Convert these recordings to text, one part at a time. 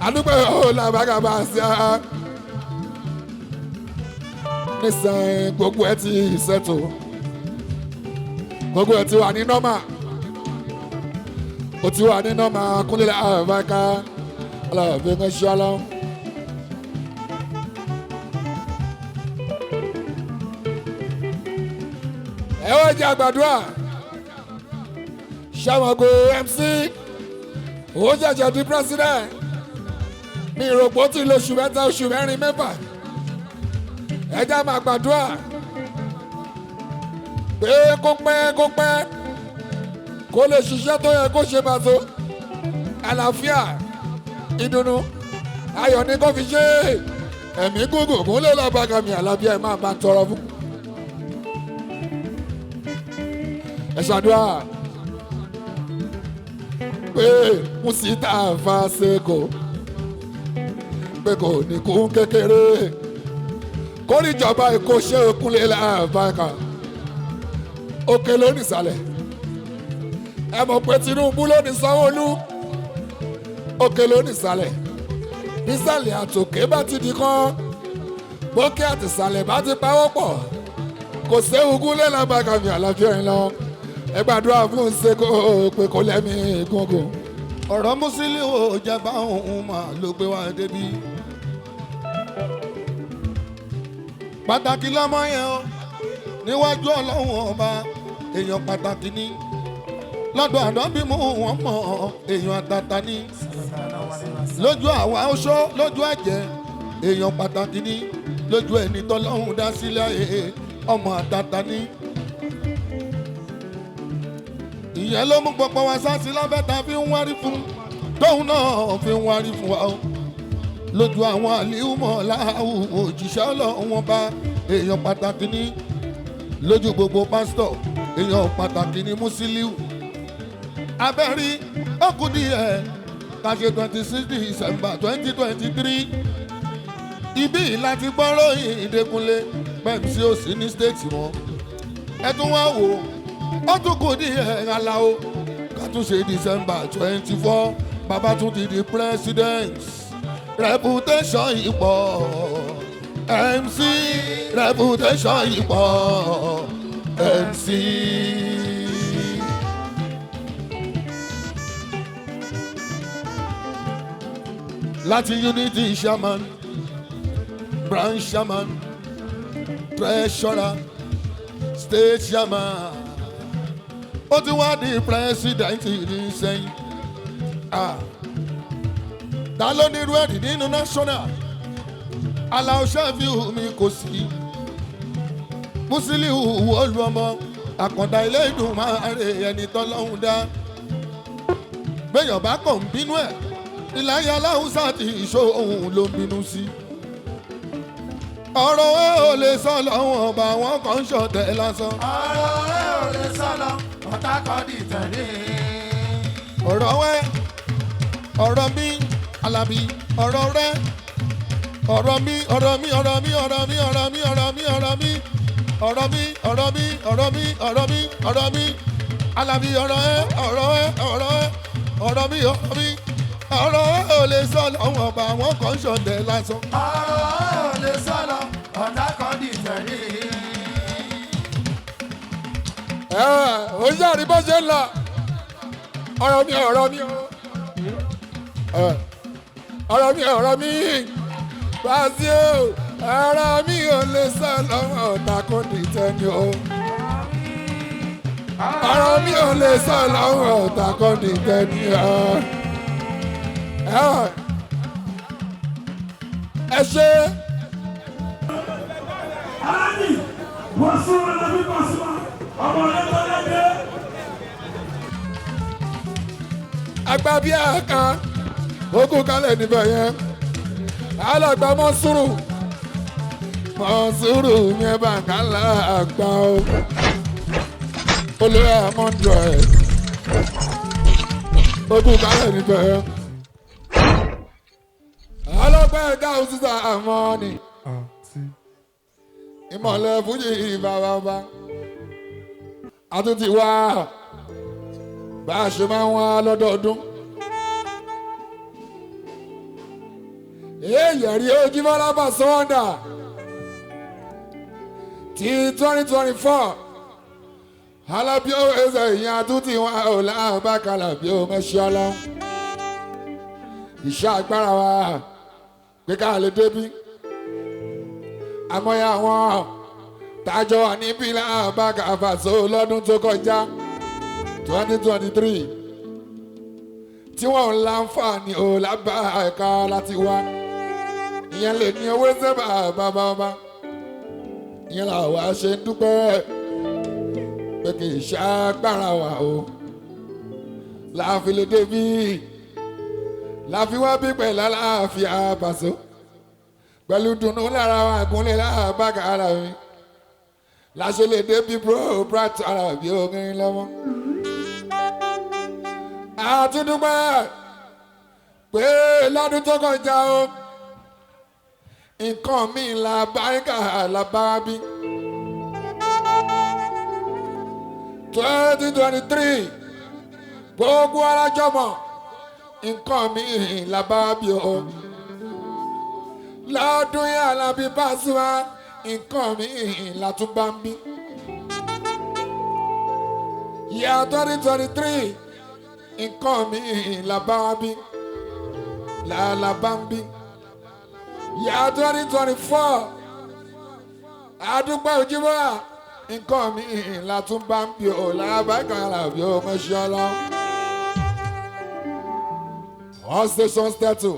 àdúgbò ó làbàgà bá sí a nísìnyí gbogbo ẹ ti ṣètò gbogbo ẹ ti wà ní nọ́mà ó ti wà ní nọ́mà kúnlẹ̀ àbáká alábẹ́ ń ṣe ọlọ́run. ẹ wá jẹ àgbàdua ṣàmọ̀gò mc ó jẹjẹ di president mi ìròpó tí lóṣù mẹ́ta oṣù mẹ́rin mẹ́fà ẹ já máa gbàdúrà pé kó pẹ́ kó pẹ́ kó lè ṣiṣẹ́ tó yẹ kó ṣe pàtó àlàáfíà ìdùnnú ayọ̀ ni kó fi ṣe ẹ̀mí gúngùn kó lè lọ́ọ́ bá gàmì àlàáfíà ẹ̀ máa bá ń tọrọ fún. ẹ ṣàdúrà pé Musita Faseko pé kò ní kú kékeré kórìjọba èkó ṣe òkúnlé làbáka òkè ló nìsàlẹ̀ ẹ mọ̀ pé Tinubu ló ní Sanwó-Olú òkè ló nìsàlẹ̀ nísàlẹ̀ àtòkè bá ti di kán bókè àtìsàlẹ̀ bá ti pawọ́ pọ̀ kò séwu kúnlé làbáka mi àlàáfíà yín lọ ẹ gbàdúrà fún ṣeko pé kò lẹ́mí gúngùn. ọ̀rọ̀ Musiliu ò jẹ́ bá òun mà ló gbé wá débi. pàtàkì lọ́mọ yẹn o níwájú ọlọ́run ọba èèyàn pàtàkì ni lọ́dọ̀ àdánbí mú wọn mọ̀ èèyàn àtàtà ni lójú àwa oṣó lójú àjẹ́ èèyàn pàtàkì ni lójú ẹni tọ́lọ́run dá sílẹ̀ ọmọ àtàtà ni. ìyẹn ló mú gbogbo wa sásí lábẹ́ta fi ń wárí fún tóun náà fi ń wárí fún wa o lójú àwọn àlìhùmọ̀ láwù òjíṣẹ́ ọlọ́run wọn bá èèyàn pàtàkì ní lójú gbogbo pásítọ̀ èèyàn pàtàkì ní Musiliu abẹ́rí ọkùn díẹ̀ kàṣe twenty six december twenty twenty three ibí láti gbọ́rọ̀ ìdẹ́kunlé pẹ̀lú sí òsì ní stéètì wọn ẹ tún wá wò ó tún kù díẹ̀ aláwo ká tún ṣe december twenty four bàbá tún ti di president reputation ipò mc reputation ipò mc. láti unity chairman branch chairman treasurer state chairman ó ti wá di president ní sẹ́yìn. Ah ta ló ní irú ẹ̀rí nínú national aláwọ̀ ṣẹ́fíù mi kò sí Musiliu wọ́ọ̀lù ọmọ àkàndá ilé ìdùn máa rè ẹni tọ́lọ́hún dá gbẹ̀yàn bá kàn ń bínú ẹ̀ ìlàyé aláhùnsá ti ìṣó òun ló ń bínú sí ọ̀rọ̀ ẹ ò lè sọ lọ́wọ́ ọba wọn kàn ń ṣọ̀tẹ̀ lásán ọ̀rọ̀ ẹ ò lè sọ̀lọ̀ ọ̀tá kan di tẹ̀lé. ọ̀rọ̀ ẹ ọ̀rọ̀ mi alábí ọ̀rọ̀ rẹ ọ̀rọ̀ mi ọ̀rọ̀ mi ọ̀rọ̀ mi ọ̀rọ̀ mi ọ̀rọ̀ mi ọ̀rọ̀ mi ọ̀rọ̀ mi ọ̀rọ̀ mi ọ̀rọ̀ mi ọ̀rọ̀ mi ọ̀rọ̀ mi ọ̀rọ̀ mi alábí ọ̀rọ̀ ẹ ọ̀rọ̀ ẹ ọ̀rọ̀ ẹ ọ̀rọ̀ mi ọ̀rọ̀ mi ọ̀rọ̀ ẹ ò lè sọ lọ́wọ́ ọba àwọn kan ṣọ̀dẹ̀ lásán. ọ̀rọ̀ ẹ ò lè sọ̀lọ̀ ọ̀tá kan di tẹ̀lé. ẹ ò ń yàrí bó ṣe ń lọ ọ̀rọ̀ mi ọ̀rọ̀ mi o ẹ, ọ̀rọ̀ mi ọ̀rọ̀ mi Wasiu ọ̀rọ̀ mi ò lè sọ lọ́wọ́ ọ̀tá kò ní tẹ́ni o ọ̀rọ̀ mi ò lè sọ lọ́wọ́ ọ̀tá kò ní tẹ́ni o ẹ ẹ ṣe Alani, wọ́n sún wọn lọ bí Pasuma, ọmọ rẹ̀ tó lẹ́gbẹ́. àgbà bíi àká ogun kalẹ̀ níbẹ̀ yẹn alàgbà mọ́sùrù mọ́sùrù yẹn bá kálá àgbà o olóyè àmọ́ndọ̀ ẹ̀ ogun kalẹ̀ níbẹ̀ yẹn alọ́gbà ẹ̀dá òṣìṣà àmọ́ ni ìmọ̀lẹ̀ fújì ìbáwábá àtúntì wá bá a ṣe máa ń wá lọ́dọọdún èèyàn rí ojúmọ́lá bá sọ́wọ́ndà ti twenty twenty four alábíó ẹsẹ̀ ìyẹn àtúntì wọn ò láàbàkàlà bí ó mẹ́ṣẹ́ ọlọ́run iṣẹ́ agbára wa pé ká lè débí àmọ́yá wọn tájọ́ wà níbí láàbàkà fàṣọ lọ́dún tó kọjá twenty twenty three tí wọ́n ń láǹfààní ò lábá ẹ̀ka láti wá ìyẹn lè ní owó sẹ́bà bàbá ọba ìyẹn làwa ṣe ń dúpẹ́ pé kì í ṣàgbára wa o láàfin lè débi láàfin wá bí pẹ̀lú aláàfin àbàṣọ pẹ̀lú dùnú lára wa àgúnlẹ̀ láàbàgà ara mi láṣẹ lè débi bro brat ara bí orin lọ́wọ́ àtúndúpẹ́ pé lọ́dún tó kọjá o nǹkan mi la báríkà la bá bí. twenty twenty three gbogbo alájọmọ nǹkan mi la bá bí o. lọ́dún yẹn alábí Pasuma nǹkan mi la tún bá ń bí. yíya twenty twenty three nǹkan mi la bá bí la la bá ń bí yà twenty twenty four àdúgbò ojúmọ́ nǹkan mi la tún bá ń bí o làbákan làbí o mẹ́sàn-án lọ. all stations settle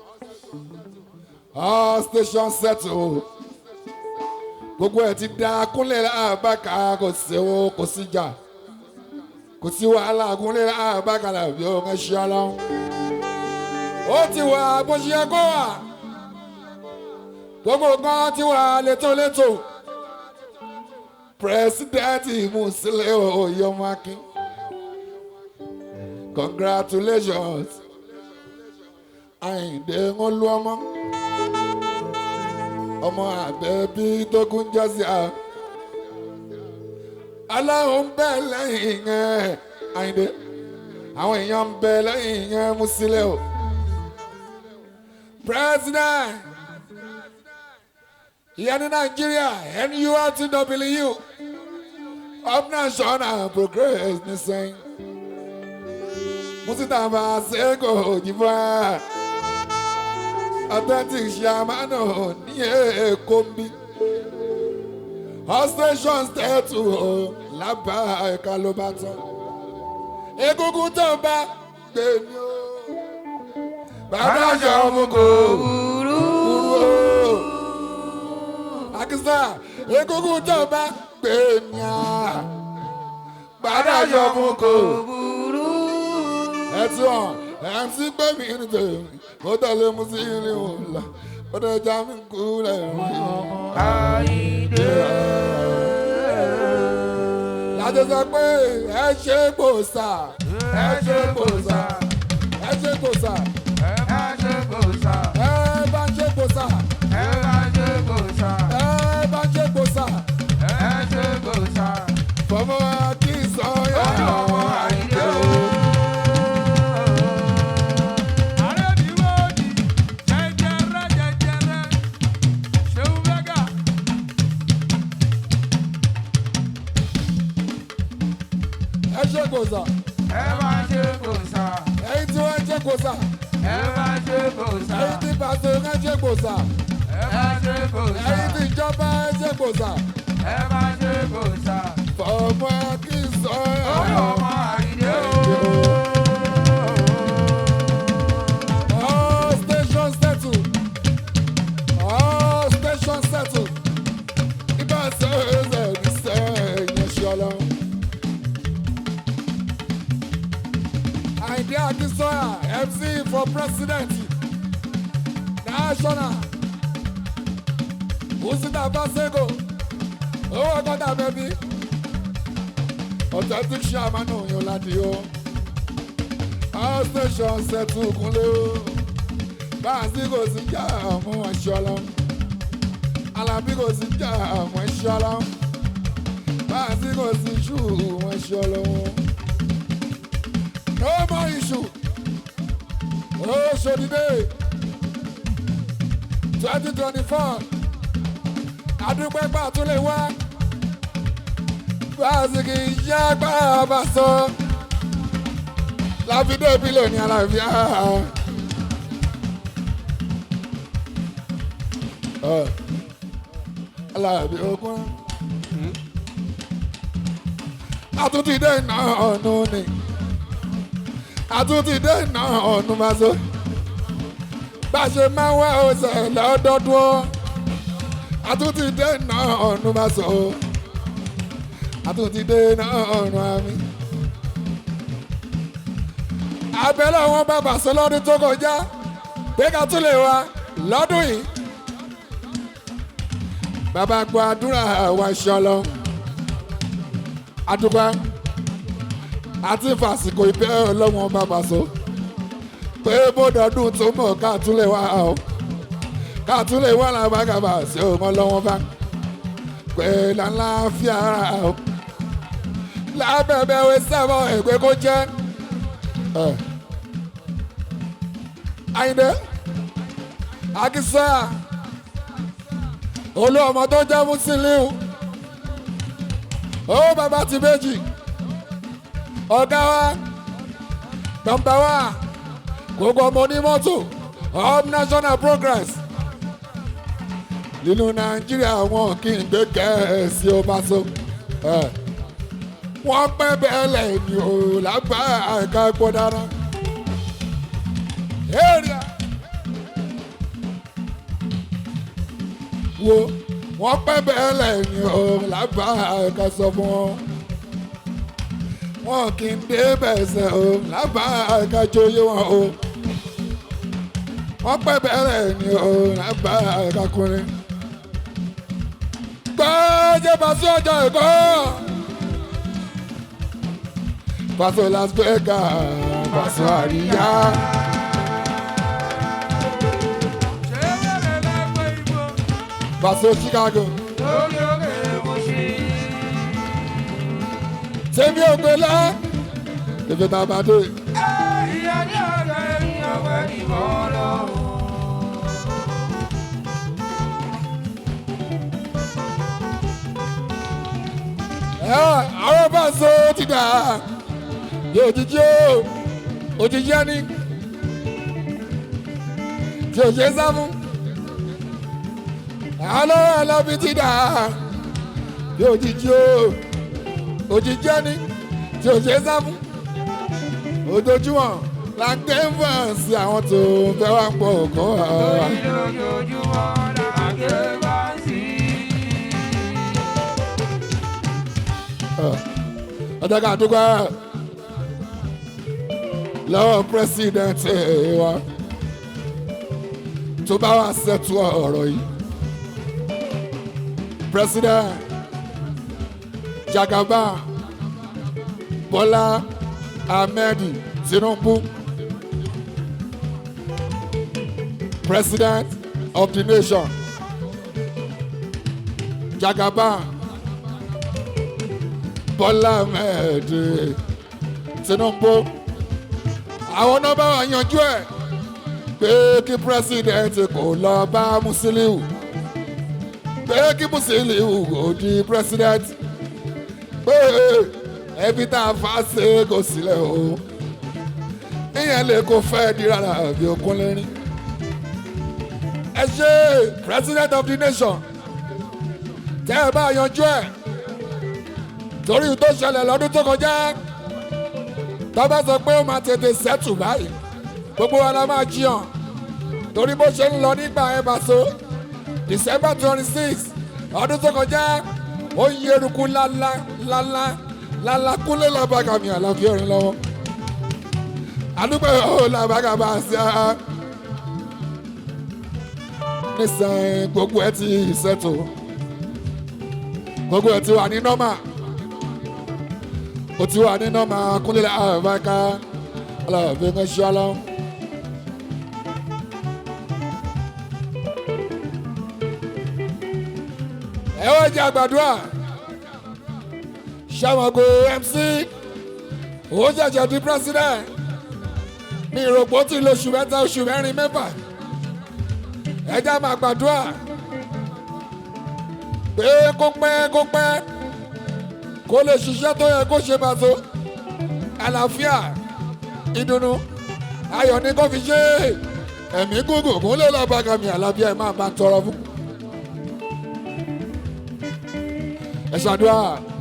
all stations settle gbogbo ẹ̀ ti da kúnlẹ̀ làbákan kò sí o kò sí jà kò sí wàhálà kúnlẹ̀ làbákan làbí o mẹ́sàn-án lọ. ó ti wà bó ṣe yẹ kó wà gbogbo nǹkan tí wà létòlétò pírẹsidẹ́ǹtì Musiliu Oyomaki congratulations Àyìndé Olúọmọ ọmọ àbẹ̀bí tó kún jọ́sí à aláwọ̀ ń bẹ lẹ́yìn ẹ̀ Àyìndé àwọn èèyàn ń bẹ lẹ́yìn ẹ̀ Musiliu president ìyẹn ní nàìjíríà nurtw up national progress ní sẹ́yìn mùsítàfà sẹ́kọ̀ òjìbá authentic ṣàmánà ní èkó ń bí all stations tẹ́tù o lábá ẹ̀ka ló bá tán egungun tó bá gbé ní o bàbá àjọ mú kò burú o akisa egungun tó bá gbé ní a gbàdájọ fún kò burú. ẹtí wọn mc gbé mi ní tèmi mo tẹ̀lé mu sí ilé wọn la ó dẹ̀ já mi kú lẹ́rìn. Àyìndé. láti sọ pé ẹ ṣe gbòòsà Ẹ ṣe gbòòsà. ẹ ṣe gbòòsà Ẹ má ṣe gbòòsà. ẹ bá ṣe gbòòsà Ẹ má ṣe gbòòsà. ẹ bá ṣe gbòòsà Ẹ ṣe gbòòsà. fọmọ kí n sọ yà. Ọmọ Àyìndé o. ẹ ṣe gbòòsà Ẹ má ṣe gbòòsà. ẹyin tí wọ́n ṣe gbòòsà Ẹ má ṣe gbòòsà. ẹyin tí pàṣẹ ẹ ṣe gbòòsà Ẹ má ṣe gbòòsà. ẹyin tí ìjọba ẹ ṣe gbòòsà Ẹ má ṣe gbòòsà. fọmọ kí n sọ yà. Ọmọ Àyìndé o. All stations settle. All stations settle. Ibà sẹ́yìn ní sẹ́yìn ṣọlá. Àyìndé Akínsọ́yà MC for president national. Usita Basego. Owó ọgọ́ta bẹ́bí. Authentic chairman òyìnbó láti yọ all stations settle kunle o báàsì kò sí jà àwọn ẹ̀ṣọ́lọ́ alábí kò sí jà àwọn ẹ̀ṣọ́lọ́ báàsì kò sí ṣù àwọn ẹ̀ṣọ́lọ́ no more issue ó ṣòdìdé twenty twenty four adúpẹ́pà tún lè wá báàsìkì iṣẹ́ agbára bá sọ láfídé bílò ní àlàáfíà. aláàbí ogun àtúntì dé iná ọ̀nù ni àtúntì dé iná ọ̀nù máa so bá a ṣe máa ń wá ọ̀sẹ̀ lọ́dọọdún ọ́ àtúntì dé iná ọ̀nù máa so àtúntì dé iná ọ̀nù àmì. abẹ́lẹ̀ wọn bá bàṣẹ lọ́dún tó kọjá pé ká tún lè wá lọ́dún yìí bàbá gbọ́ àdúrà wa ṣọlọ àdúgbà àti fàsìkò ìfẹ́ ọlọ́wọ́n bàbá so pé bódọ̀dún tó mọ̀ ká tún lè wá o ká tún lè wá làbàgàbà sí ọmọ lọ́wọ́n bá pé làlàáfíà o lábẹ́bẹ́ wé sábà ẹ̀gbẹ́ kó jẹ́ Àyìndé Akínsọ́yà olú ọmọ tó jẹ́ Musiliu ó bàbá ti méjì ọ̀gá wa nọmba wa gbogbo ọmọ onímọ́tò up national progress nínú Nàìjíríà wọn kì í gbé kẹ́ẹ̀sì ọba so wọ́n pẹ́ bẹ́ẹ̀ lẹ́yìn o lágbá ẹ̀ka ẹ̀kọ́ dáná. area wo wọ́n pẹ́ bẹ́ẹ̀ lẹ́yìn o lágbá ẹ̀ka sọ fún wọn. wọn kì í dé bẹ̀sẹ̀ o lágbá ẹ̀ka jóyè wọn o. wọ́n pẹ́ bẹ́ẹ̀ lẹ́yìn o lágbá ẹ̀ka kùnrin. gbọ́dọ̀ bá sọ́jà ẹ̀kọ́. Paso Las Vegas, Paso Àríyá. Paso Chicago. Tèmi ògbélá, tèmi tàbádé. Àwọn Paso ti dà yóò jíjí o òjijì ẹni tí o ṣe sá fún àlọ́ alábi ti dà yóò jíjí o òjijì ẹni tí o ṣe sá fún ojoojúmọ́ la ń ké fọ́ọ̀sì àwọn tó fẹ́ wá pọ̀ kọ́ wa. lójoojúmọ́ la ké bá sí. ọjọ́ ká dúpẹ́ lọ́wọ́ pírẹ́sìdẹ̀ntì wa tó bá wà ṣètò ọ̀rọ̀ yìí president Jagaba Bọ́lá Ahmed Tinubu president of the nation Jagaba Bọ́lá Ahmed Tinubu àwọn nọ́mbà wa yanjú ẹ̀ pé kí president kò lọ bá Musiliu pé kí Musiliu kò di president pé ẹbí tá a fà ṣe kò sílẹ̀ o ìyẹn lè kó fẹ́ di rárá bí okun lérí ẹ ṣe president of the nation tẹ́ ẹ bá yanjú ẹ̀ torí tó ṣẹlẹ̀ lọ́dún tó kọjá tọ́ba sọ pé ó máa tètè sẹ́tù báyìí gbogbo wa la máa jiyàn torí bó ṣe ń lọ nígbà ẹ bá so December twenty six ọdún tó kọjá ó ń yẹrùkú lálá lálá lálá kúnlé làbàgà mi àlàáfíà orin lọ́wọ́ àdúgbò ó làbàgà bá a ṣe á nísìnyí gbogbo ẹ ti sẹ́tù gbogbo ẹ ti wà ní nọ́mà o ti wà ní nọ́mà kúnlẹ̀ àbáká aláàbẹ̀ ń ṣe ọlọ́. ẹ wọ́n jẹ́ àgbàdua ṣàmọ̀gò MC ó jẹ̀jẹ̀ di president ní ìròpó tí lo oṣù mẹ́ta oṣù mẹ́rin mẹ́fà ẹja máa gbàdúrà pé kó pẹ́ kó pẹ́ kó lè ṣiṣẹ́ tó yẹ kó ṣe máa tó àlàáfíà ìdùnnú ayọ̀ ní kó fi ṣe ẹ̀mí gúngùn kó lè lọ́ọ́ bá gàmì àlàáfíà ẹ̀ máa bá tọrọ fún. ẹ ṣàdúrà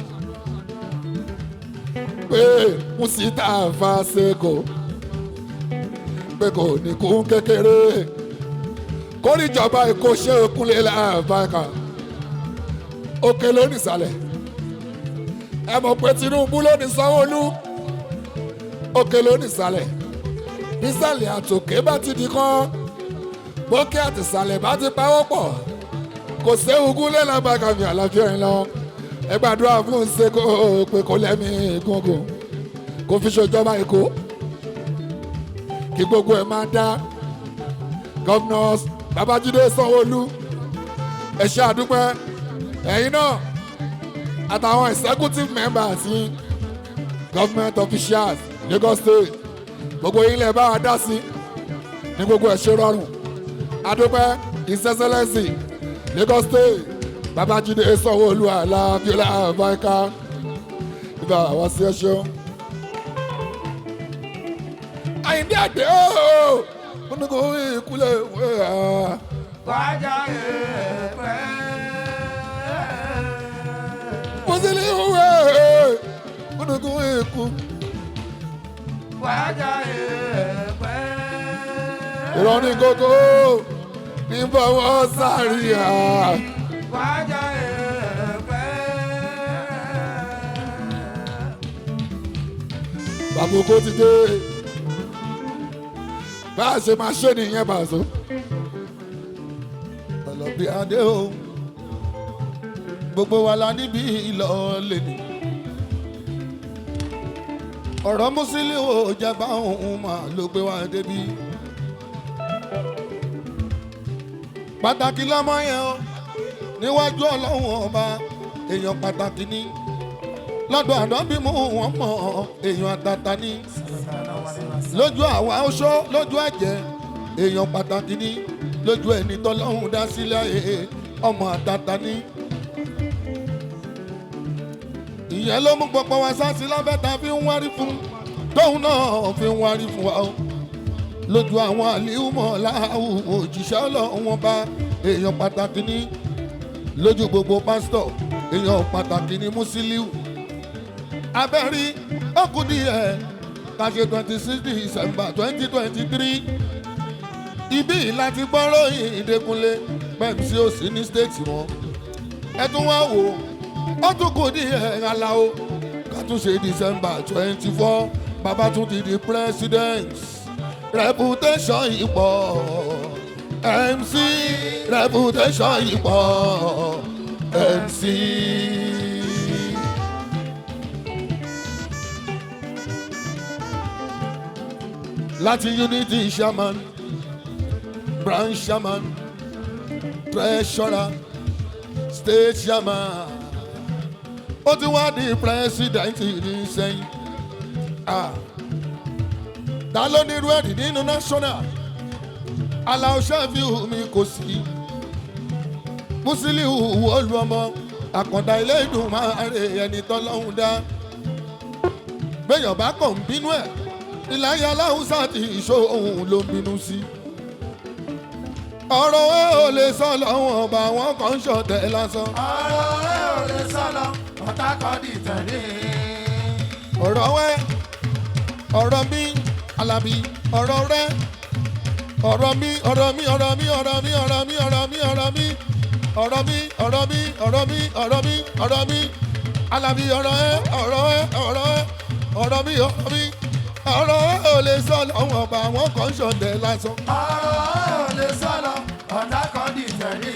pé Musita Faseko pé kò ní kún kékeré kórìjọba èkó ṣe òkúnlé láàbáka òkè ló nìsàlẹ̀ ẹ mọ̀ pé Tinubu ló ní Sanwó-Olú òkè ló nìsàlẹ̀ nísàlẹ̀ àtòkè bá ti di kán bókè àtìsàlẹ̀ bá ti pawọ́ pọ̀ kò séwu kúnlé láàbáka mi àlàáfíà yín lọ ẹ gbàdúrà fún Seko pé kò lẹ́mí gúngùn kò fi ṣèjọba èkó kí gbogbo ẹ̀ máa dá governors babájídé sanwóolu ẹ ṣé àdúpẹ́ ẹ̀yin náà àtàwọn executive members yín government officials lagos state gbogbo yín lè bá wa dá sí ní gbogbo ẹ̀ ṣe rọrùn àdúpẹ́ his excellency lagos state babájídé sanwóolu alábíọ́lá àbáyíká ibà wá sí ẹ ṣeun àyíndé àdé ooo ó ní kò ìkúlẹ̀ ìwé à. Wájà èèpẹ̀. mo sì ní ìwé ó ní kò ìkú. Wájà èèpẹ̀. ìrọ̀ ní kókó ní bọ́wọ́ sáré à. Wájà èèpẹ̀. bàbá oko ti dé bá a ṣe máa ṣe nìyẹn bàṣọ. ọlọ́bí adé o gbogbo wa la níbi ìlọ́ọ̀lẹ̀ ni ọ̀rọ̀ Musili ò jẹba òun mà ló gbé wa débi pàtàkì lọ́mọ yẹn o níwájú ọlọ́run ọba èèyàn pàtàkì ni lọ́dọ̀ ànábì mú wọn mọ̀ èèyàn àtàtà ni lójú àwa oṣó lójú àjẹ́ èèyàn pàtàkì ni lójú ẹni tọ́lọ́hún dá sílẹ̀ ee ọmọ àtàtà ni. ìyẹn ló mú gbogbo wa sáàsì lábẹ́ta fi ń wárí fún tóun náà fi ń wárí fún wa o lójú àwọn àlìhùmọ̀ láàwù òjíṣẹ́ ọlọ́run bá èèyàn pàtàkì ní lójú gbogbo pásítọ̀ èèyàn pàtàkì ní Musiliu abẹ́rí ọkùnrin ẹ̀ kàṣe twenty six december twenty twenty three ibi láti gbọ́rọ̀ ìdẹ́kunlé pẹ̀lú sí òsì ní stéètì wọn ẹ tún wá wò ó tún kù ní ẹ̀ aláwo ká tún ṣe december twenty four bàbá tún ti di president reputation ipò mc reputation ipò mc. láti unity shaman branch shaman treasurer state shaman ó ti wá di president ní sẹ́yìn Ah. ta ló ní irú ẹ̀rí nínú national aláwọ̀ ṣẹ́fíù mi kò sí Musiliu wọ́ọ̀lù ọmọ àkàndá ilé ìdùn máa rè ẹni tọ́lọ́hún dá gbẹ̀yàn bá kàn ń bínú ẹ̀ ìlàyé aláhùsá ti ìṣó òun ló ń bínú sí. ọ̀rọ̀ ẹ ò lè sọ lọ́wọ́ ọba àwọn kan ń ṣọ̀tẹ̀ lásán. ọ̀rọ̀ rẹ̀ ò lè sọ̀lọ̀ ọ̀tá kan di tẹ̀lé. ọ̀rọ̀ ẹ ọ̀rọ̀ mi alábí ọ̀rọ̀ rẹ ọ̀rọ̀ mi ọ̀rọ̀ mi ọ̀rọ̀ mi ọ̀rọ̀ mi ọ̀rọ̀ mi ọ̀rọ̀ mi ọ̀rọ̀ mi ọ̀rọ̀ mi ọ̀rọ̀ mi ọ̀rọ̀ mi ọ̀rọ̀ mi ọ̀rọ̀ mi alábí ọ̀rọ̀ ẹ ọ̀rọ̀ ẹ ọ̀rọ̀ ẹ ọ̀rọ̀ mi ọ̀rọ̀ mi ọ̀rọ̀ ẹ ò lè sọ lọ́wọ́ ọba àwọn kan ń ṣọ̀tẹ̀ lásán. ọ̀rọ̀ rẹ̀ ò lè sọ̀lọ̀ ọ̀tá kan di tẹ̀lé.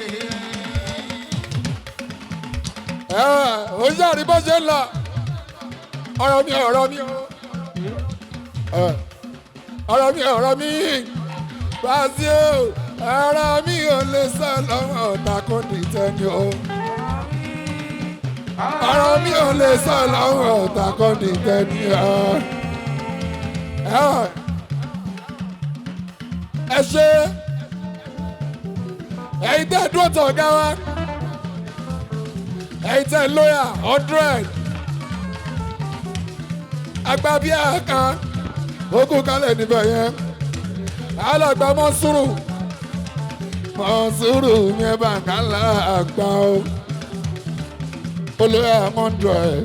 ẹ ò ṣàrí bó ṣe ń lọ ọ̀rọ̀ mi ọ̀rọ̀ mi ẹ, ọ̀rọ̀ mi ọ̀rọ̀ mi Wasiu ọ̀rọ̀ mi ò lè sọ lọ́wọ́ ọ̀tá kò ní tẹ́ni o ọ̀rọ̀ mi ò lè sọ lọ́wọ́ ọ̀tá kò ní tẹ́ni o ẹ ẹ ṣe ẹ̀yin tẹ́ dúró tọ̀ ọ̀gá wa ẹ̀yin tẹ́ lóyà hundred agbábíà kan ogún kalẹ̀ níbẹ̀ yẹn alàgbà mọ́sùrù mọ́sùrù yẹn bá kálá àgbà o olóyè hundred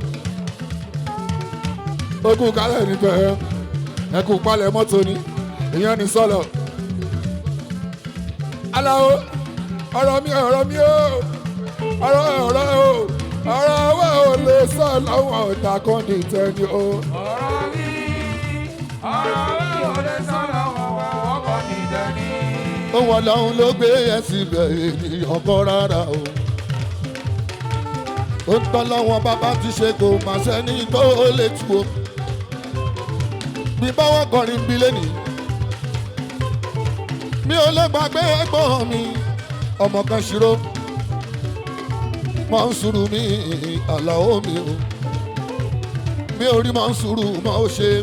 ogún kalẹ̀ níbẹ̀ yẹn ẹkú palẹ̀ mọ́tò ni ìyẹn ní sọ́lọ̀ aláwo ọ̀rọ̀ mi ọ̀rọ̀ mi o ọ̀rọ̀ ọ̀rọ̀ o ọ̀rọ̀ owó ò lè sọ lọ́wọ́ ọ̀tà kan ní tẹ́ni o. ọ̀rọ̀ mi ọ̀rọ̀ mi ò lè sọ̀rọ̀ wọn ọkọ̀ nìjẹ́ ni. ohun ọlọ́run ló gbé yẹn síbẹ̀ ènìyàn kọ́ rárá o. ó ń tọ́ lọ́wọ́ bàbá ti ṣe kò má sẹ́ni tó lè tu o. bí báwọn kọrin bí lẹ́nìí. mi ò lè gbàgbé ẹ̀gbọ́n mi ọmọ kan ṣírò. mọ̀ ń sùúrù mi àlàó mi o. mi ò rí mọ̀ ń sùúrù mọ̀ ó ṣe.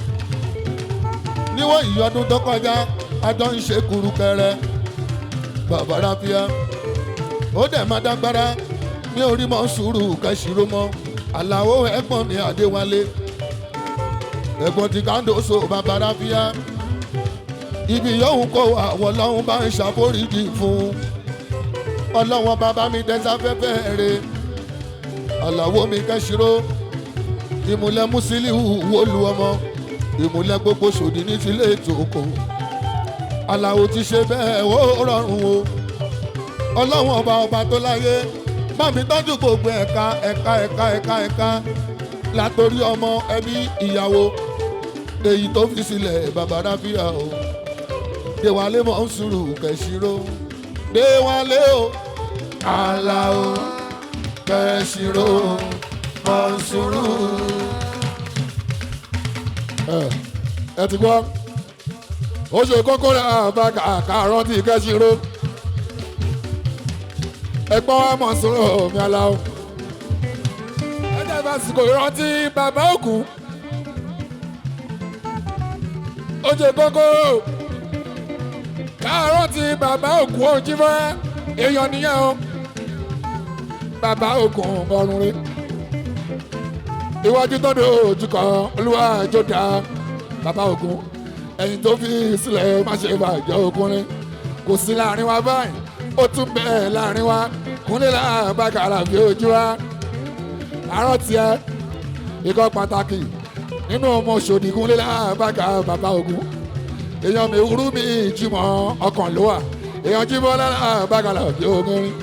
níwọ̀n ìyọdún tó kọjá ajọ́ ń ṣe kurukẹrẹ bàbá ráfíà ó dẹ̀ máa dágbára mi ò rí mọ́ sùúrù kẹ́sìrò mọ́ àlàó ẹ̀gbọ́n mi àdéwálé ẹ̀gbọ́n ti kándóso bàbá ráfíà ibi yòówù kó àwọn ọlọ́run bá ń ṣàforíjì fún ọlọ́wọ́n bàbá mi dẹ́sáfẹ́fẹ́ rẹ̀ àlàó mi kẹ́sìrò ìmùlẹ̀ musiliu wọlú ọmọ ìmùlẹ̀ gbogbo sòdì ní tilé ètò oko aláwo ti ṣe bẹ́ẹ̀ ó rọrùn o ọlọ́wọ́n ọba ọba tó láyé bá mi tọ́jú gbogbo ẹ̀ka ẹ̀ka ẹ̀ka ẹ̀ka ẹ̀ka látòrí ọmọ ẹbí ìyàwó èyí tó fi sílẹ̀ bàbá ráfíà o déwálé mọ̀ ń sùúrù kẹ̀sìrò déwálé o aláwo kẹ̀sìrò mọ̀ ń sùúrù. ẹ ẹ ti gbọ́ ó ṣe kókó rẹ̀ àbá kàárọ̀ tí kẹ́sìrò ẹ̀gbọ́n wa mọ̀ sọ̀rọ̀ mi aláwọ̀ ẹ̀jẹ̀ bá sìkò ìrántí bàbá òkú ó ṣe kókó kàárọ̀ tí bàbá òkú òjì fẹ́ èèyàn nìyẹn o bàbá òkú ọrùn rẹ̀ iwájú tó dé ojú kan olúwa ìjọba bàbá òkú ẹ̀yìn tó fi sílẹ̀ má ṣe bàjẹ́ ọkùnrin kò sí láàrin wa báyìí ó tún bẹ́ẹ̀ láàrin wa kúnlẹ̀ láàbàkàrà fi ojú wa àárọ̀ tiẹ̀ ikọ̀ pàtàkì nínú ọmọ òṣòdì kúnlẹ̀ láàbàkàrà bàbá ogun èèyàn mi wúrú mi jìmọ̀ ọkàn ló wà èèyàn jìmọ̀ láàbàkàrà fi ogun rí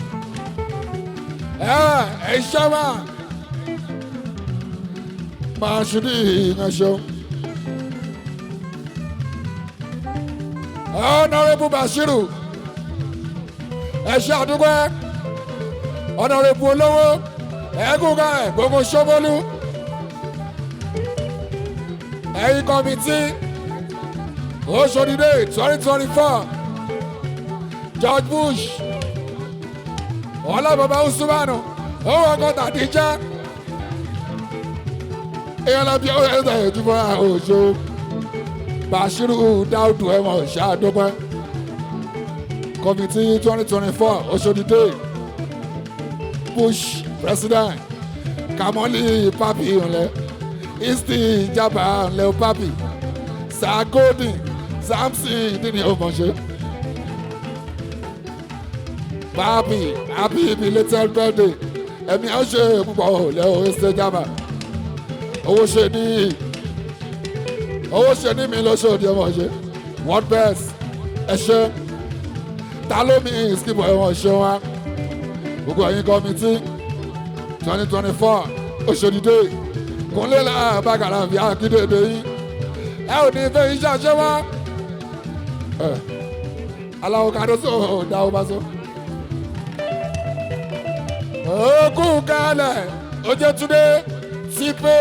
ẹ ẹ ṣẹ́wà máa ṣùdí ìyànṣọ́. ọ̀nàrẹ́bù bashiru ẹ̀ṣẹ́ àdúgbò ọ̀nàrẹ́bù olówó ẹ̀ẹ́gùnkà gbogbo ṣọ́bọ́lú ẹ̀yìn kọ́mítì oṣòdìdé twenty twenty four george bush ọlọ́bàbà usumanu owó ọgọ́ta díjà èèyàn lọ bí ó ẹ̀ ẹ̀ jùmọ̀ àwòṣe bashiru daudu ẹ̀wọ̀n ṣáàdọ́gbẹ́ kọ́mítì twenty twenty four oṣòdìdé bush president kamoli papi ńlẹ isti jaba ńlẹ papi sagodi samson dini ọmọṣẹ papi happy belated birthday ẹ̀mí ọ̀ṣẹ́ púpọ̀ lẹ́wọ̀ ẹ̀ṣẹ̀ jaba owó ṣe ní owó ṣe ní mi lọ́sọ̀ọ́dì ọmọṣẹ́ world best ẹ̀ṣẹ́ ta ló mi ìsìnkú ẹ̀wọ̀n ṣe wa gbogbo ẹ̀yin kọ́mítì twenty twenty four oṣòdìdé kúnlẹ̀ làbàgàrà fi àkídèdè yín ẹ ò ní fẹ́ iṣẹ́ àṣẹ wá aláwo kàdóso dáwọ́ bá so. òkú kalẹ̀ ojútúndé típé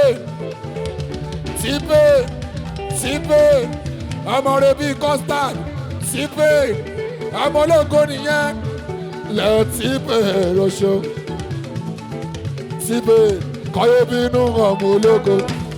típé típé ọmọ rẹ bíi custard típé ọmọ ológo nìyẹn lẹ́ẹ̀ típé rọṣọ síbẹ̀ kọ́yé bínú ọmọ ológo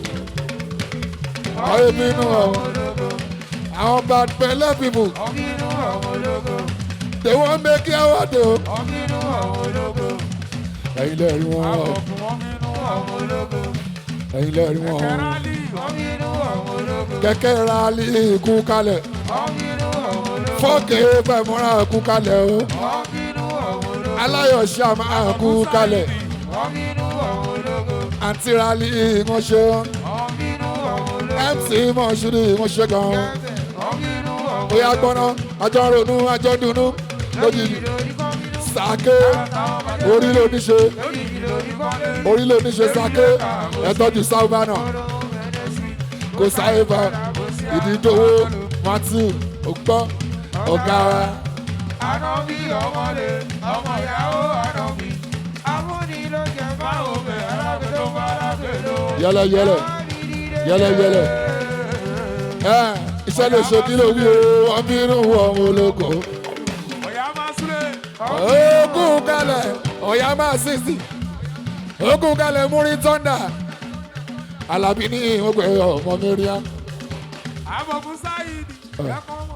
kọ́yé bínú ọmọ àwọn bad belle people ọ̀bínú ọmọ ológo they wan make you award o wọ́n bínú àwọn ológo. ẹ̀yin lẹ́rìí wọn Àbọ̀kù wọ́n bínú àwọn ológo. ẹ̀yin lẹ́rìí wọn Kẹ̀rálì wọ́n bínú àwọn ológo. kẹ̀kẹ́ rally kú kalẹ̀ Wọ́n bínú àwọn ológo. fọ́ọ̀kì fẹ̀mọ́ra kú kalẹ̀ o Wọ́n bínú àwọn ológo. aláyọ̀ ṣàmà kú kalẹ̀ Wọ́n bínú àwọn ológo. àǹtí rally wọn ṣe Wọ́n bínú àwọn ológo. mc mọ̀ṣúrì wọn ṣe gan Wọ́n bínú àwọn bóyá gbọ́ná àjọ ronú àjọ dunnú lójijì sàké orí ló ní ṣe orí ló ní ṣe sàké ẹ̀tọ́jú sáúbánà kò sáyébà ìdídòwò matthew ògbọ́ ọ̀gá wa Ànọ́bí ọmọdé, ọmọ ìyàwó ànọ́bí. Amúni ló jẹ báwo bẹ̀ alágbè tó bá lágbè ló. yẹlẹyẹlẹ yẹlẹyẹlẹ ẹ iṣẹ́ lè ṣe kí ló wí o wọ́n bínú ọmọ ológo Ọ̀yá máa súlé. ogun kalẹ̀ ọ̀yá máa sísì ogun kalẹ̀ múrí tọ́ndà alábí ní ìwọ̀gbẹ̀ ọmọ mẹ́ríà Àbọ̀kún sáyidì. Ẹ̀kọ́ mọ̀.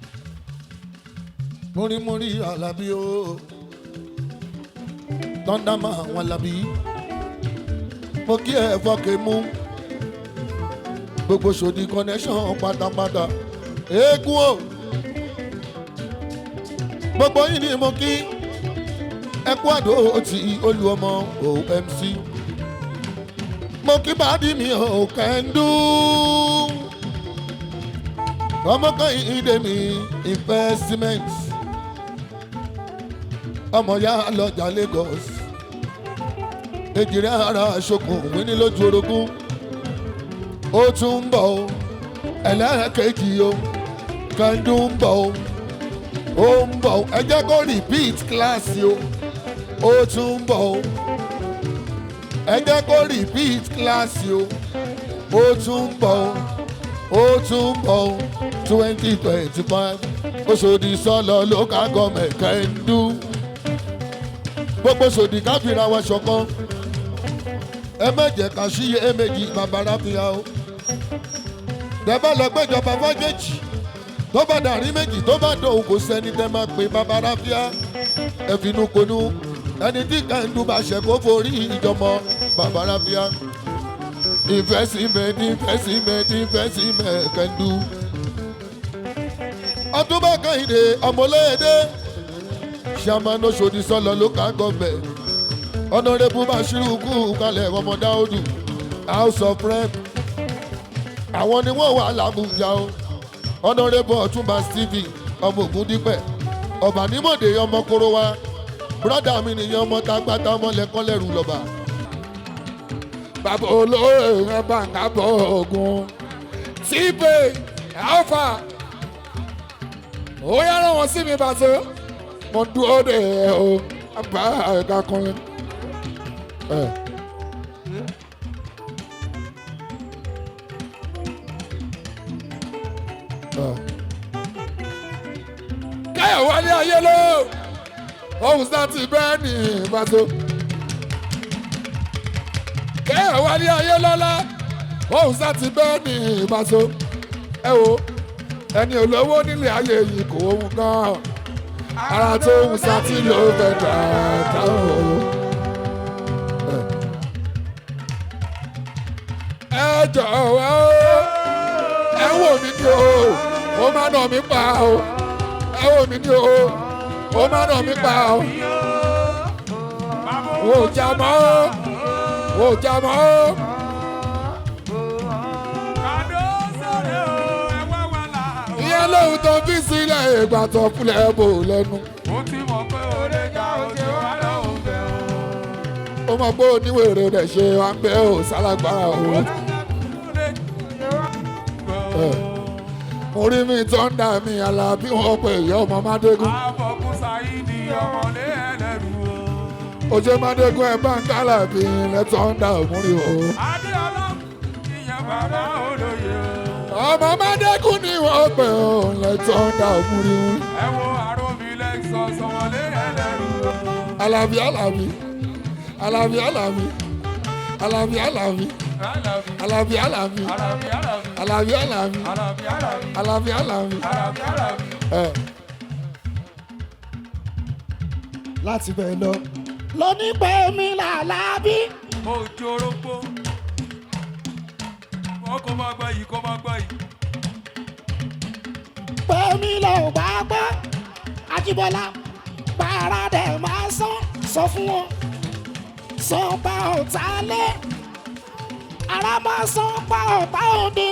múrímúrí alábí o tọ́ndámà àwọn alábí mo kí ẹ fọ́kẹ́ mú gbogbo sòdì connection pátápátá eégún o gbogbo yìí ni mo kí ẹ kú àdó ti olú ọmọ omc mo kí bàdí mi ò kẹ́ńdú ọmọ kan ìdè mi investment ọmọ ya lọjà lagos èjìrẹ́ ara ṣokùn wíní lójú orogún ó tún ń bọ̀ o ẹlẹ́ẹ̀kejì o kẹ́ńdú ń bọ̀ o ó ń bọ̀ o ẹ jẹ́ kó repeat kíláàsì o ó tún ń bọ̀ o ẹ jẹ́ kó repeat kíláàsì o ó tún ń bọ̀ o ó tún ń bọ̀ o twenty twenty five oṣòdì sọlọ local government kẹ́ńdú gbogbo sòdì káfíra wa ṣọ̀kan ẹ mẹjẹ ká síye méjì bàbára fìyà o tẹ́bá lọ gbẹ́jọba fájèjì tó bá dàrí méjì tó bá dòun kò sẹ́ni tẹ́ máa pè bàbára fìyà ẹ finú konú ẹni tí kẹ́ńdú bá ṣẹ̀ kó forí ìjọmọ bàbára fìyà ìfẹ́sìmẹ̀ ìfẹ́sìmẹ̀ ìfẹ́sìmẹ̀ kẹ́ńdú ọtúbọ̀ kẹ́hìndé ọmọléèdè sàmánú sòdì sọlọ local government honourable bashiru kú kalẹ̀ ọmọ dáúdù house of rep àwọn ni wọ́n wà lábùjá o honourable ọ̀túnba stephen ọmọ ògúndípẹ̀ ọ̀bànímọ̀dé ọmọ korowa brọ́dà mi nìyẹn ọmọ tágbátá ọmọ lẹ́kọ́lẹ́rù lọ́ba. bàbá olóyè yẹn bá ń kábọ̀ ogun tíbẹ̀ alfa ó yára wọn sí mi bàtọ́ mo dúró de ẹ o bá ẹ̀ka kan lẹ. káyọ̀ wálé ayé ló ohun sá ti bẹ́ẹ̀ ní ìbátó káyọ̀ wálé ayé lọ́lá ohun sá ti bẹ́ẹ̀ ní ìbátó ẹ wo ẹni olówó nílé ayé yìí kò ohun gan ara tó ń sá tí ló fẹ́ dáadáa o. ẹ jọ̀wọ́ ẹ wò mí ní o ó má nà mí pa o ẹ wò mí ní o ó má nà mí pa o wò ó jà mọ́ o wò ó jà mọ́ o. Kàdó sọ̀rọ̀ o, ẹ wá wà là. ìyẹn lóhun tó fi sílẹ̀ ìgbà tó fúnlẹ̀ bò lẹ́nu. Ó ti mọ̀ pé ó lè já oṣù wá lọ́hùn bẹ̀ o. ó mọ̀ pé oníwèrè rẹ̀ ṣe wá ń bẹ́ ò sálágbára o. mo rí mi tó ń dà mí alábí wọn pé ìyá ọmọ mádégún. Àbọ̀kún sáyidì ọmọlé ẹlẹ́rú o. ojú mádégún ẹ bá ń kálà bí ilẹ̀ tó ń dà òmùrí o. Adéọlá ìyẹn bàbá olóye o. ọmọ mádégún ni wọ́n pè ó ilẹ̀ tó ń dà òmùrí o. Ẹ wo àròmí lẹ́sọ̀ sọmọlé ẹlẹ́rú o. alábí alábí alábí alábí alábí alábí Alábí, alábí alábí alábí, alábí, alábí alábí alábí, alábí, alábí alábí. alábí, alábí. ẹ láti bẹ̀ lọ. lóní pé mi làlábí. Ojú orógbó. Wọ́n kò máa gbá yìí, kò máa gbá yìí. pé mi lọ ò bá gbọ́. Ajíbọ́lá para dẹ̀ máa sán sọ fún wọn. sọ pa ọ̀tá lé. ara máa sán pa ọ̀tá òde.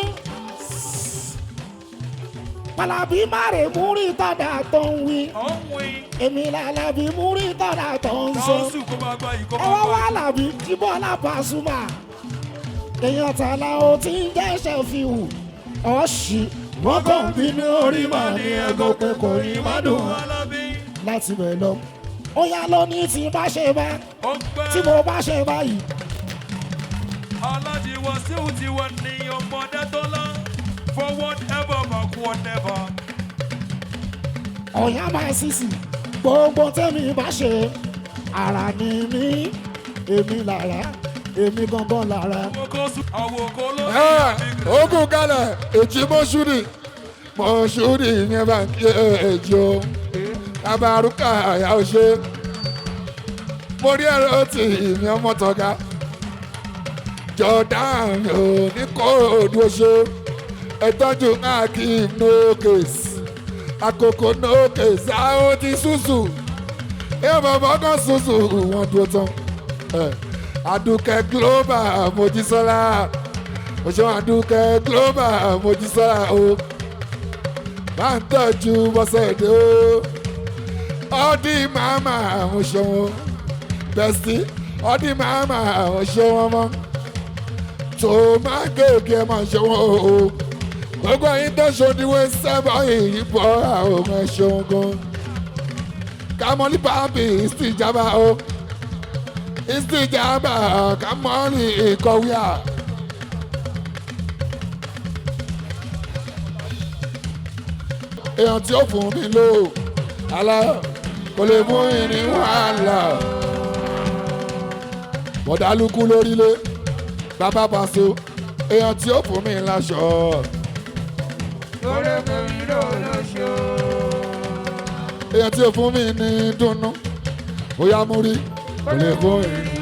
Pàlàbí má rè múrí tọ́da tó ń wí. Ó ń win. Èmi làlàbí múrí tọ́da tó ń sọ. Tọ́sù kò máa gbá yìí, kò ẹ máa wá gbá wá yìí. làbí Jíbọ́lá Pasuma. èèyàn tààlà ó ti ń jẹ́sẹ̀ fi hù. ọ̀ṣì wọ́n kàn ń bínú orí màá ní ẹ̀gọ́ pé kò ní má dùn wọ́n. Alábí. láti bẹ̀ lọ. ó yá lónìí tí bá ṣe bá Ó pẹ́. tí mo bá ṣe báyìí. Aláàjì Wàsíù ti wọ ní ọmọdé tó lá. Forward ever, backward never. ọ̀yá máa sísì gbogbo tẹ́mi bá ṣe ara ni mí èmi lára èmi gangan lára. Àwòkọ́ sùn. Àwòkọ́ ló ní ẹ ìbí. ogun kalẹ̀ èjì mọ́ṣúrì mọ́ṣúrì yẹn bá ń kí èjì o tabaruka àyà ó ṣe mo rí ẹ̀rọ tí ìmí ọmọ tọ́ga jordan ò ní kóòdù oṣù ẹ̀tọ́jú akim nókèsì àkókò nókèsì àwọn ti ṣùṣù ẹ bàbá kan ṣùṣù wọn dúró tán ẹ adúkẹ́ global mojísọ́lá òṣèwọ̀n adúkẹ́ global mojísọ́lá o bá ń tọ́jú bọ́sẹ̀dé o ọdí màmá àwọn ṣọwọ́n bẹ́sì ọdí màmá àwọn ṣọwọ́n mọ́ tó máa gègé máa ṣọwọ́n o gbogbo yín tó ṣòdiwé sẹ́bọ̀ yìí bọ́ àwọn ọmọ ṣọwọ́n gan kàmọ́lì pàbí ìsìjàmbá o ìsìjàmbá kàmọ́lì ìkọ̀wé à. èèyàn tí ó fún mi lò àlá kò lè mú ìrìn wàhálà bọ̀dálùkù lórílẹ̀ bàbá pàṣẹ èèyàn tí ó fún mi láṣọ Lórí kèmí ló lóṣù. èèyàn tí ó fún mi ní dùnnú bóyá mú rí kò lè mú ìrìn